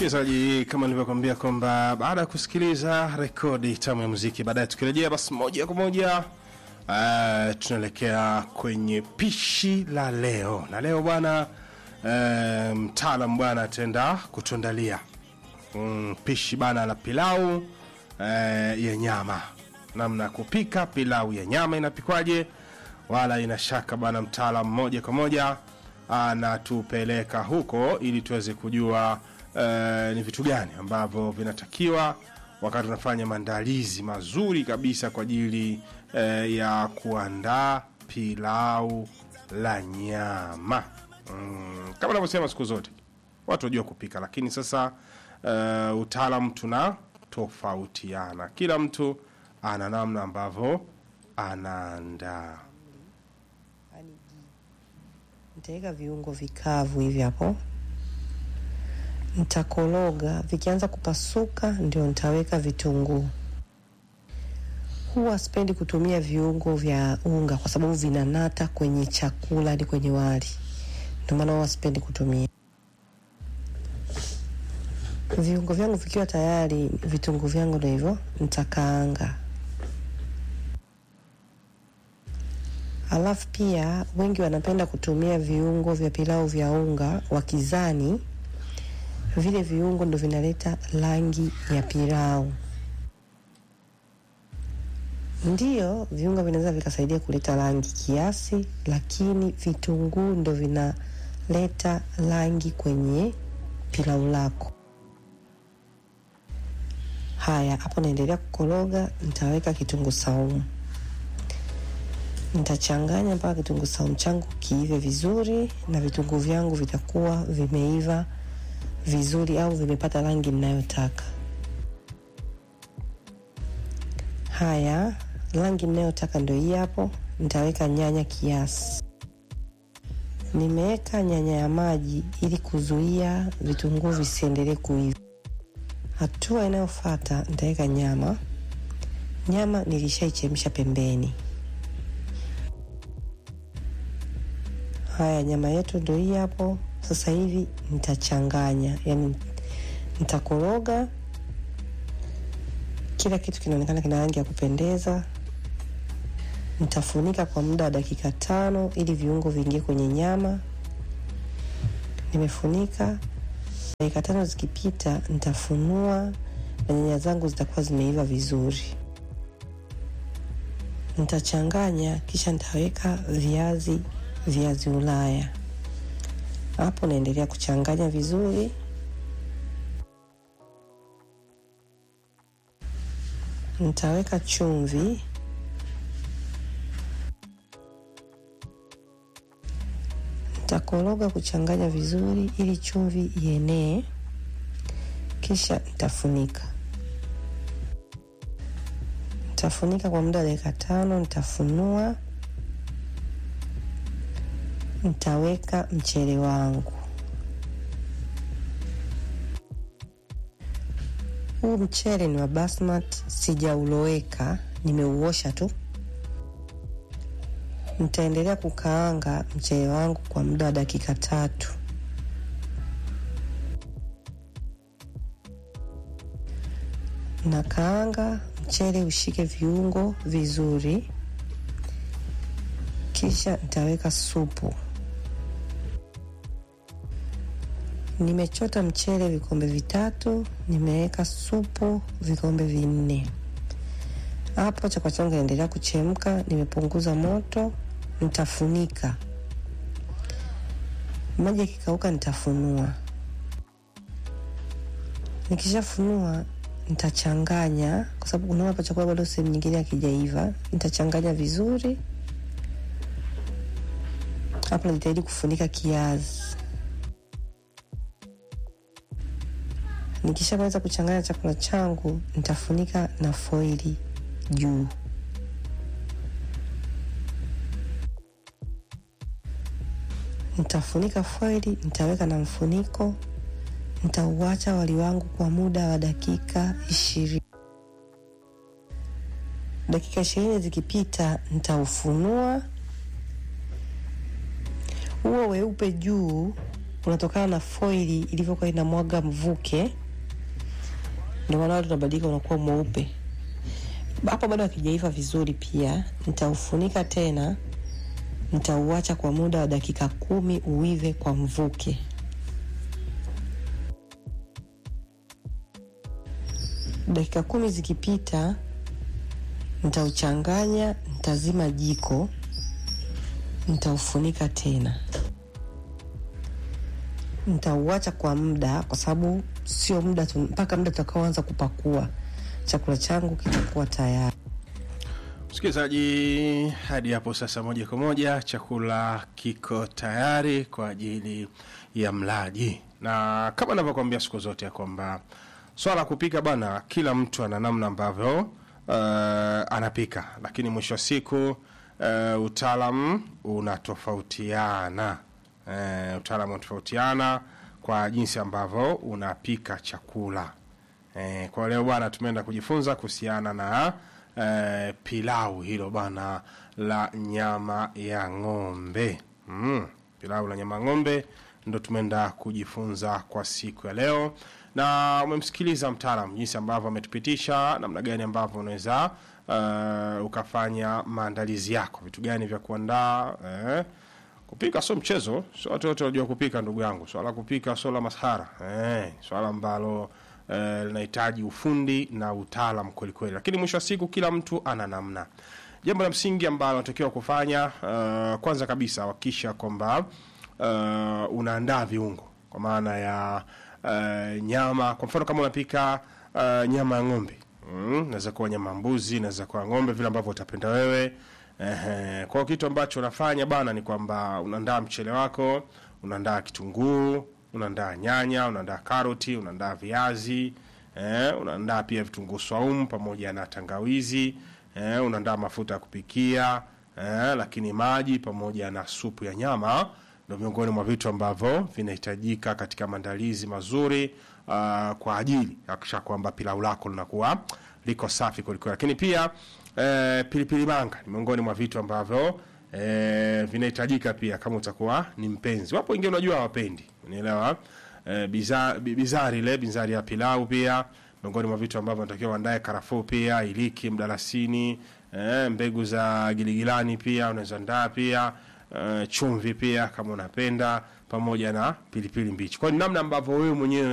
Msikilizaji, kama nilivyokuambia kwamba baada ya kusikiliza rekodi tamu ya muziki, baadaye tukirejea, basi moja kwa moja uh, tunaelekea kwenye pishi la leo, na leo bwana uh, mtaalam bwana ataenda kutuandalia mm, pishi bana la pilau uh, ya nyama, namna ya kupika pilau ya nyama inapikwaje, wala ina shaka bana, mtaalam moja kwa moja anatupeleka huko ili tuweze kujua uh, ni vitu gani ambavyo vinatakiwa wakati unafanya maandalizi mazuri kabisa kwa ajili uh, ya kuandaa pilau la nyama mm, kama navyosema siku zote watu wajua kupika lakini sasa uh, utaalam tuna tofautiana kila mtu ana namna ambavyo anaandaa Nitaweka viungo vikavu hivi hapo, nitakoroga. Vikianza kupasuka, ndio nitaweka vitunguu. Huwa sipendi kutumia viungo vya unga kwa sababu vinanata kwenye chakula hadi kwenye wali, ndio maana huwa sipendi kutumia. Viungo vyangu vikiwa tayari, vitunguu vyangu ndio hivyo, nitakaanga. Alafu pia wengi wanapenda kutumia viungo vya pilau vya unga wakizani vile viungo ndo vinaleta rangi ya pilau. Ndiyo, viungo vinaweza vikasaidia kuleta rangi kiasi, lakini vitunguu ndo vinaleta rangi kwenye pilau lako. Haya, hapo naendelea kukoroga, nitaweka kitunguu saumu nitachanganya mpaka kitunguu saumu changu kiive vizuri na vitunguu vyangu vitakuwa vimeiva vizuri au vimepata rangi ninayotaka. Haya, rangi ninayotaka ndio hii hapo. Nitaweka nyanya kiasi. Nimeweka nyanya ya maji ili kuzuia vitunguu visiendelee kuiva. Hatua inayofuata nitaweka nyama. Nyama nilishaichemsha pembeni. Haya, nyama yetu ndio hii hapo. Sasa hivi nitachanganya, yani nitakoroga, kila kitu kinaonekana kina rangi ya kupendeza. Nitafunika kwa muda wa dakika tano ili viungo viingie kwenye nyama. Nimefunika dakika tano, zikipita nitafunua na nyanya zangu zitakuwa zimeiva vizuri. Nitachanganya kisha nitaweka viazi viazi Ulaya. Hapo naendelea kuchanganya vizuri. Nitaweka chumvi, nitakoroga kuchanganya vizuri ili chumvi ienee, kisha nitafunika. Nitafunika kwa muda wa dakika tano, nitafunua nitaweka mchele wangu. Huu mchele ni wa basmati, sijauloweka, nimeuosha tu. Nitaendelea kukaanga mchele wangu kwa muda wa dakika tatu. Nakaanga mchele ushike viungo vizuri, kisha nitaweka supu. Nimechota mchele vikombe vitatu, nimeweka supu vikombe vinne. Hapo chakula changu kinaendelea kuchemka, nimepunguza moto, nitafunika. Maji yakikauka, nitafunua. Nikishafunua nitachanganya, kwa sababu unaona hapa chakula bado sehemu nyingine hakijaiva. Nitachanganya vizuri. Hapo najitahidi kufunika kiazi. Nikishamaliza kuchanganya chakula changu, nitafunika na foili juu. Nitafunika foili, nitaweka na mfuniko, nitauacha wali wangu kwa muda wa dakika ishirini. Dakika ishirini zikipita, nitaufunua huo weupe juu unatokana na foili ilivyokuwa inamwaga mvuke, ndio maana watu unabadilika unakuwa mweupe. Hapo bado hakijaiva vizuri, pia nitaufunika tena, nitauacha kwa muda wa dakika kumi uive kwa mvuke. Dakika kumi zikipita, nitauchanganya, nitazima jiko, nitaufunika tena, nitauacha kwa muda, kwa sababu sio muda tu, mpaka muda tutakaoanza kupakua chakula changu kitakuwa tayari. Msikilizaji, hadi hapo sasa, moja kwa moja chakula kiko tayari kwa ajili ya mlaji, na kama navyokwambia siku zote ya kwamba swala la kupika bana, kila mtu ana namna ambavyo uh, anapika, lakini mwisho wa siku uh, utaalam unatofautiana. Uh, utaalam unatofautiana kwa jinsi ambavyo unapika chakula. Eh, kwa leo bwana tumeenda kujifunza kuhusiana na eh, pilau hilo bwana la nyama ya ng'ombe. Mm, pilau la nyama ya ng'ombe ndo tumeenda kujifunza kwa siku ya leo, na umemsikiliza mtaalam jinsi ambavyo ametupitisha namna gani ambavyo unaweza uh, ukafanya maandalizi yako, vitu gani vya kuandaa eh, kupika sio mchezo, sio watu wote wanajua kupika, ndugu yangu. Swala la kupika sio la masahara eh, swala ambalo eh, linahitaji ufundi na utaalam kweli kweli, lakini mwisho wa siku kila mtu ana namna. Jambo la msingi ambalo unatakiwa kufanya uh, kwanza kabisa hakikisha kwamba uh, unaandaa viungo kwa maana ya uh, nyama. Kwa mfano kama unapika uh, nyama ya ng'ombe mm, naweza kuwa nyama ya mbuzi, naweza kuwa ng'ombe, vile ambavyo utapenda wewe. Ehe, kwa hiyo kitu ambacho unafanya bana ni kwamba unaandaa mchele wako, unaandaa kitunguu, unaandaa nyanya, unaandaa karoti, unaandaa viazi, eh, unaandaa pia vitunguu swaumu pamoja na tangawizi, eh, unaandaa mafuta ya kupikia, eh, lakini maji pamoja na supu ya nyama ndio miongoni mwa vitu ambavyo vinahitajika katika maandalizi mazuri uh, kwa ajili ya kuhakikisha kwamba pilau lako linakuwa liko safi kwelikweli, lakini pia eh, pilipili manga ni miongoni mwa vitu ambavyo eh, vinahitajika pia kama utakuwa ni mpenzi. Wapo wengine unajua hawapendi, unielewa eh, biza- bi- bizari ile bizari ya pilau pia miongoni mwa vitu ambavyo natakiwa uandae karafuu pia, iliki, mdalasini, eh, mbegu za giligilani pia unaweza andaa pia eh, chumvi pia kama unapenda, pamoja na pilipili mbichi. Kwa hiyo ni namna ambavyo wewe mwenyewe